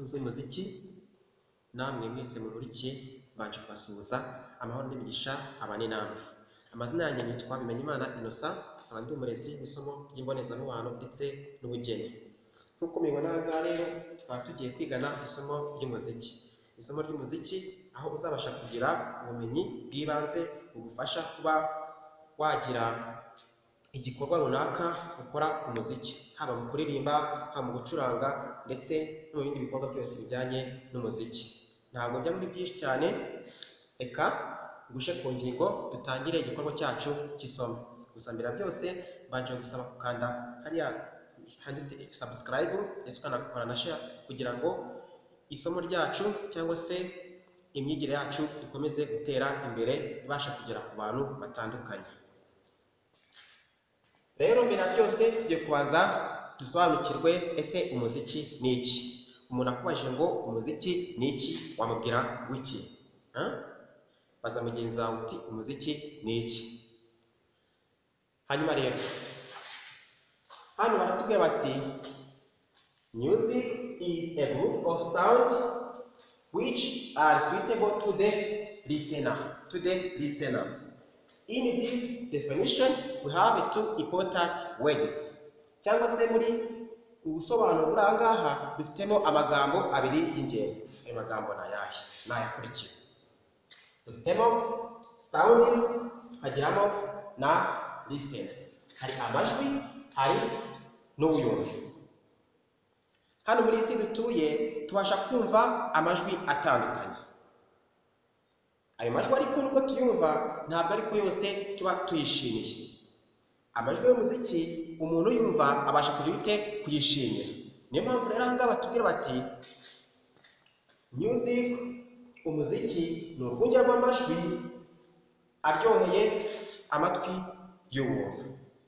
z'umuziki namwe mwese munkurikiye mbanje kubasuhuza amahoro n'imigisha abane namwe amazina yanjye nitwa Bimenyimana Innocent nkaba ndi umurezi w'isomo ry'imbonezamubano ndetse n'ubugeni nk'uko mubibona aha ngaha rero tukaba tugiye kwigana isomo ry'umuziki isomo ry'umuziki aho uzabasha kugira ubumenyi bw'ibanze bugufasha kuba wagira igikorwa runaka ukora ku muziki haba mu kuririmba haba mu gucuranga ndetse no mu bindi bikorwa byose bijyanye n'umuziki ntabwo njya muri byinshi cyane reka ngushe ku ngingo dutangire igikorwa cyacu cy'isomo gusa mbere ya byose mbanje gusaba gukanda hariya handitse subscribe ndetse ukanakora na share kugira ngo isomo ryacu cyangwa se imyigire yacu ikomeze gutera imbere ibasha kugera ku bantu batandukanye rero mbere ya byose tugiye kubanza dusobanukirwe ese umuziki ni iki umuntu akubajije ngo umuziki ni iki wamubwira w'iki baza mugenzi wawe uti umuziki ni iki hanyuma rero hano baratubwira bati music is a group of sound which are suitable to the listener to the listener in this definition we have two important words cyangwa se muri ubusobanuro buri aha ngaha dufitemo amagambo abiri y'ingenzi ayo magambo ni ayahe ni ayakurikira dufitemo sounds tukagiramo na listen hari amajwi hari n'ubuyumvi hano muri iyi si dutuye tubasha kumva amajwi atandukanye ayo majwi ariko nubwo tuyumva ntabwo ariko yose tuba tuyishimiye amajwi y'umuziki umuntu uyumva abasha kugira ute kuyishimira niyo mpamvu rero aha ngaha batubwira bati music umuziki ni urwunge rw'amajwi aryoheye amatwi y'uwumva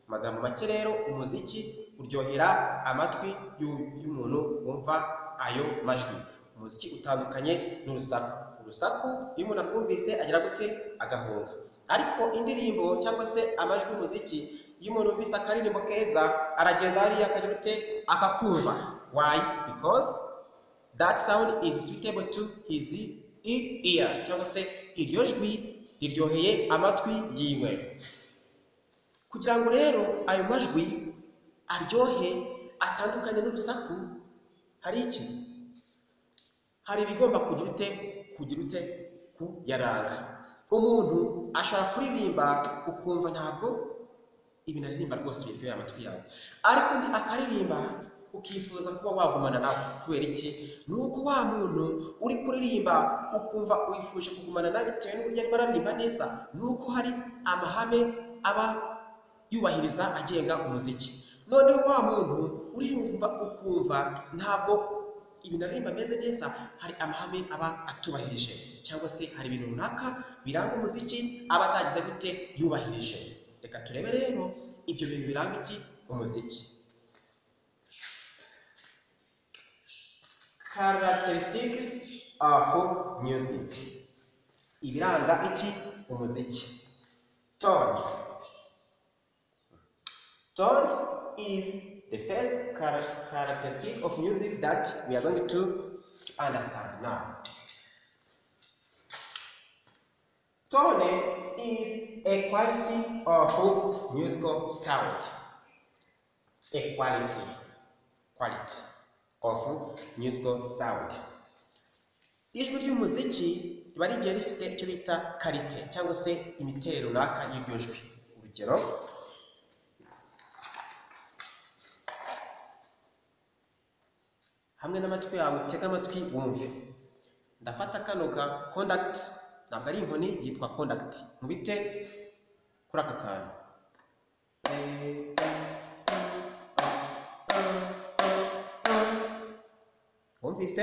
amagambo make rero umuziki uryohera amatwi y'umuntu wumva ayo majwi umuziki utandukanye n'urusaku urusaku iyo umuntu arwumvise agira gute agahunga ariko indirimbo cyangwa se amajwi y'umuziki iyo umuntu yumvise akaririmbo keza aragenda hariya akagira gute akakumva why because that sound is suitable to his ear cyangwa se iryo jwi riryoheye amatwi yiwe kugira ngo rero ayo majwi aryohe atandukanye n'urusaku hari iki hari ibigomba kugira ute kugira ute kuyaranga umuntu ashobora kuririmba ukumva ntabwo ibintu aririmba rwose biryoheye amatwi yawe ariko undi akaririmba ukifuza kuba wagumana nawe kubera iki ni uko wa muntu uri kuririmba ukumva wifuje kugumana nawe bitewe n'uburyo arimo araririmba neza ni uko hari amahame aba yubahiriza agenga umuziki noneho wa muntu uririmba ukumva ntabwo ibintu aririmba ameze neza hari amahame aba atubahirije cyangwa se hari ibintu runaka biranga umuziki aba atagize gute yubahirije reka turebe rero ibyo bintu biranga iki umuziki characteristics of music ibiranga iki umuziki tone Tone is the first characteristic of music that we are going to, to understand now. Tone is a quality of musical sound. A quality, quality of musical sound. ijwi ry'umuziki riba rigiye rifite icyo bita karite cyangwa se imiterere runaka y'iryo jwi urugero hamwe n'amatwi yawe utega amatwi wumve ndafata kano ka conduct ntabwo ari inkoni yitwa conduct mubite kuri aka kantu wumvise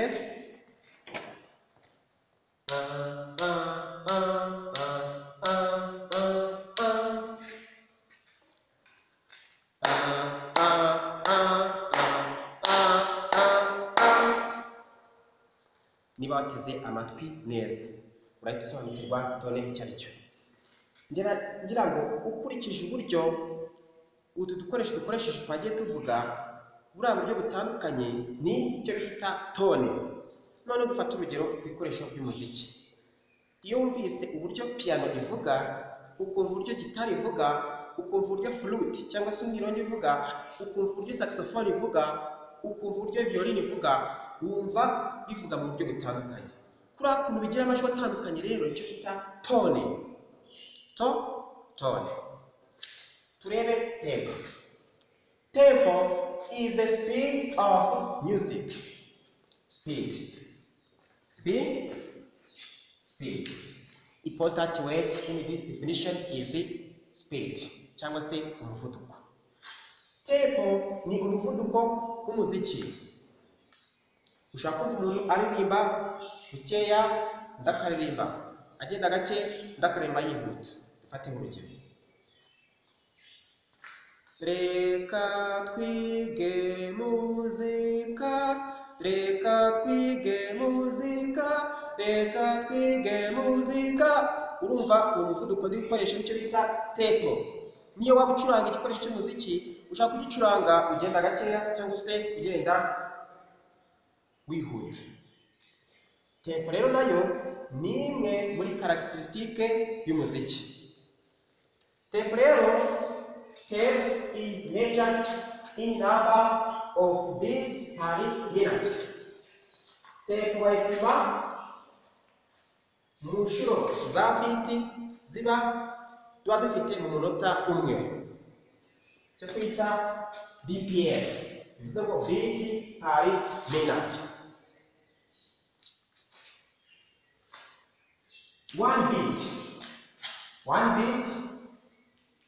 niba wateze amatwi neza urahita usobanukirwa tone icyo ari cyo ngira ngo ukurikije uburyo utu dukoresho dukoresheje twagiye tuvuga buriya buryo butandukanye ni icyo bita tone none dufata urugero ku bikoresho by'umuziki iyo wumvise uburyo piyano ivuga ukumva uburyo gitari ivuga ukumva uburyo fluti cyangwa se umwirongi ivuga ukumva uburyo saxophone ivuga ukumva uburyo violini ivuga wumva bivuga mu buryo butandukanye kuriya kuntu bigira amajwi atandukanye rero icyo bita tone to tone turebe tempo tempo is the speed of music speed speed speed important word in this definition is speed cyangwa se umuvuduko tempo ni umuvuduko w'umuziki ushobora kumva umuntu aririmba bukeya ndakaririmba agenda gake ndakaririmba yihuta dufate nk'urugero reka twige muzika reka twige muzika reka twige muzika urumva uwo muvuduko ndi gukoresha nicyo bita tepo niyo waba ucuranga igikoresho cy'umuziki ushaka kugicuranga ugenda gakeya cyangwa se ugenda wihuta tempo rero nayo ni imwe muri karagiterisitike y'umuziki tempo rero tempo is measured in number of beats per minute tempo bayipima mu nshuro za biti ziba tuba dufite mu munota umwe cyo twita bpm bivuze ngo biti per minute one beat one beat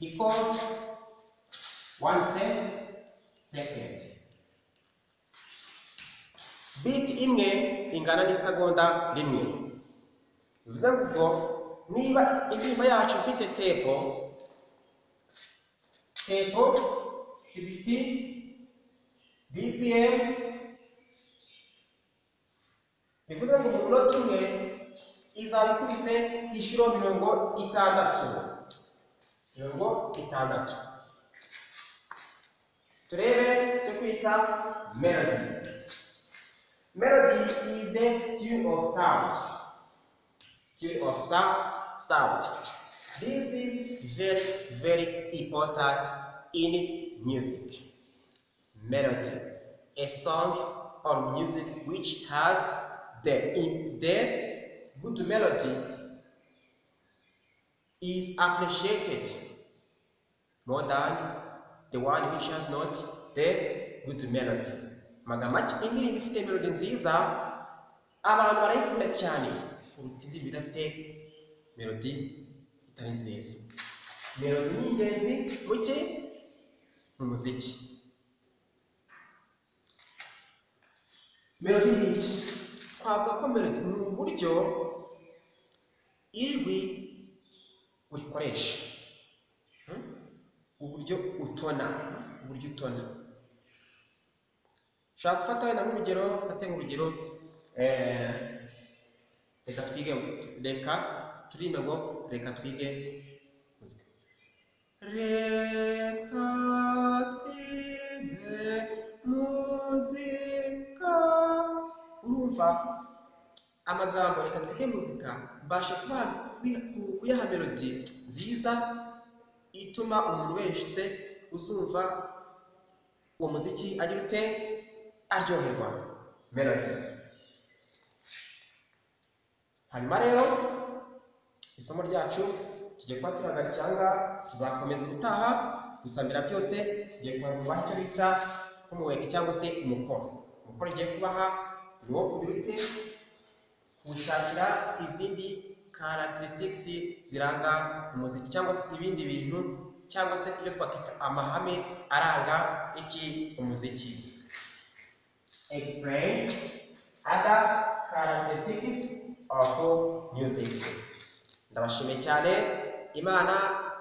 equals one se- second beat imwe ingana n'isegonda rimwe bivuze ngo niba indirimbo yacu ifite tepo tepo 60 bpm bivuze ngo mu munota umwe izaba ikubise inshuro mirongo itandatu mirongo itandatu turebe cyo kwita melody melody is the tune of sound tune of sound sound this is very very important in music melody a song or music which has the the good melody is appreciated more than the one which has not the good melody. Magambo make indirimbo ifite melody nziza abantu barayikunda cyane kuruta indirimbo idafite melody itari nziza. Melody ni ingenzi mu ki? Mu muziki. Melody ni iki? Twavuga ko melody ni uburyo ijwi urikoresha uburyo utona uburyo utona ushaka gufata wenda nk'urugero mfate nk'urugero reka twige reka turirimbe ngo reka twige muzika reka twige muzika urumva amagambo reka twige muzika mbasha kuyaha melodi nziza ituma umuntu wese uzumva uwo muziki agira ute aryoherwa melodi hanyuma rero isomo ryacu tugiye kuba turaga cyangwa tuzakomeza ubutaha gusa mbere ya byose tugiye kubanza ubaha icyo bita nk'umuweke cyangwa se umukoro umukoro ugiye kubaha ni uwo ku biruti gushakira izindi characteristics ziranga umuziki cyangwa se ibindi bintu cyangwa se ibyo twakwita amahame aranga iki umuziki explain other characteristics of music ndabashimiye cyane imana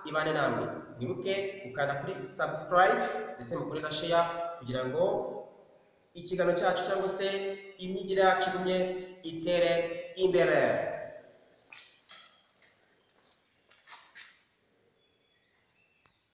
ibane namwe mwibuke gukanda kuri subscribe ndetse mukore na share kugira ngo ikiganiro cyacu cyangwa se imyigire yacu igumye itere imbere